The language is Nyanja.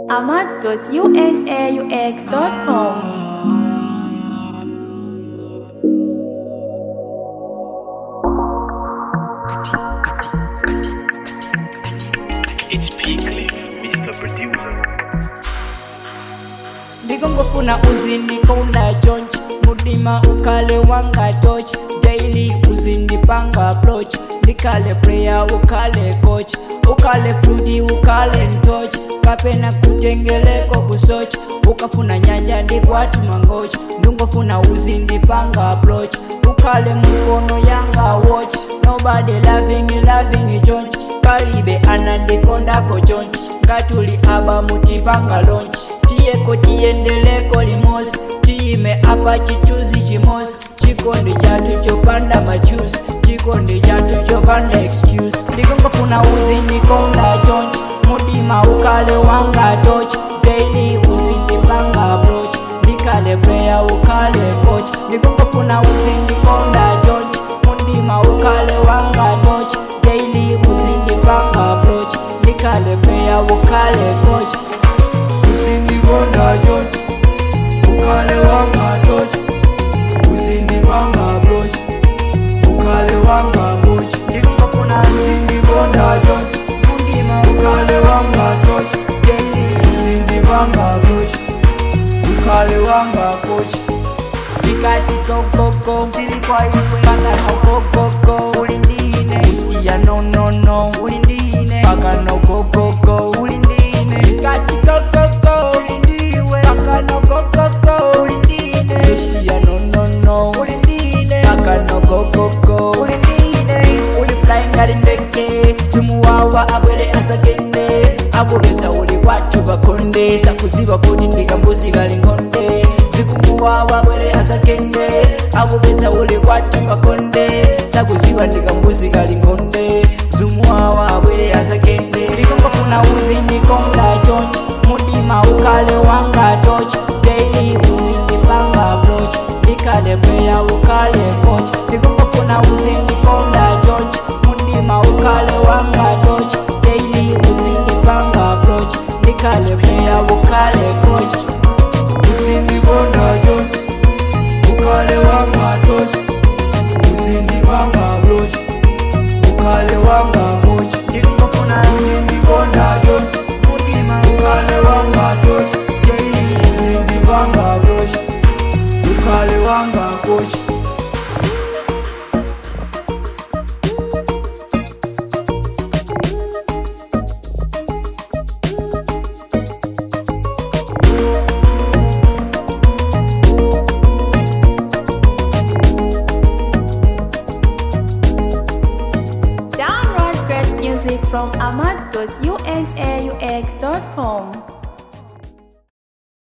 ahmad.unaux.com. It's Peakley, Mr. Producer. ndikongofuna uzindikonda chonchi mudima ukale wanga toch daily uzindipanga approach ndikale player ukale coach ukale fludi ukale ntoch kapena kutengeleko kusoch ukafuna nyanja ndikwatuma ngoch ndungofuna uzindipanga approach ukale mukono yanga watch nobody loving you loving you chonchi palibe anandikondapo chonchi ngatuli aba mutipanga lonchi tiyeko tiyendeleko limosi tiyime apa chichuzi chimosi chikondi chatu chopanda machuzi chikondi chatu chopanda excuse ndikongofuna uzindikonda chonchi mudima ukale wanga tochi daily uzindipanga approach ndikale player ukale coach ndikongofuna uzindikonda chonchi mudima ukale wanga tochi daily uzindipanga approach ndikale player ukale coach usindikonda chonchi ukale wanga tochi uzindipanga blochi ukale wanga kochi usindikonda chonchi ukale wanga tochi uzindipanga blochi ukale wanga kochi tikati gogogo paka no gogogo usiya no no no paka no gogogo tikati gogogo paka no gogogo usiya no no no paka no gogogo uli flying ngati ndege zimuwawa abwere azagende akupeza uli kwathu pakhonde sakuziva kuti ndikambuzi kali nkhonde zikumuwawa abwere azagende akupeza uli kwathu pakhonde sakuziva ndikambuzi kali nkhonde zimuwawa abwere azagende ndikongofuna uzindikonda chonchi mudima ukale wanga tochi daily uzindipanga approach ndikale player ukale coach ndikongofuna uzindikonda chonchi mudima ukale wanga tochi daily uzindipanga approach ndikale player ukale coach usindikonda chonchi ukale wanga tochi uzindipanga blochi ukale wanga kochi usindikonda chonchi ukale wanga tochi uzindipanga blochi ukale wanga kochi Download great music from ahmad.unaux.com.